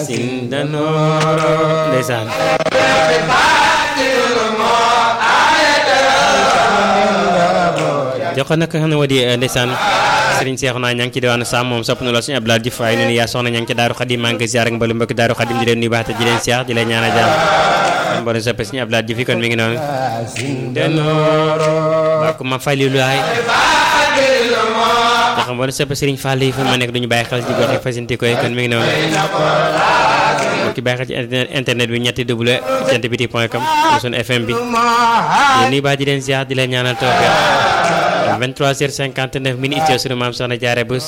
sin danooro ndeysaan jox ko nag xam ne moo di ndeysaan Serigne Cheikh naa ña ngi ci diwaanu Sam moom sopp na lool suñu Abdoulaye Diouf waaye noonu yaa soxna ña ngi ci Daaru Xadim maa ngi koy ziar ak mbalu mbokk Daaru Xadim di leen nuyu baax te di leen Cheikh di leen ñaanal jàmm kon mboolem soppe suñu Abdoulaye Diouf yi kon mi ngi noonu denooro waa ko ma falilu laay jox ko mboolem soppe Serigne Fall yi fa ma nekk duñu bàyyi xel ci gox yi fasinti koy kon mi ngi noonu ki bàyyi xel ci internet bi ñetti double jant biti point com suñu FM bi di nuyu baax di leen ziar di leen ñaanal tawfeex 23h59 minutes sunu maam soxna jaare bés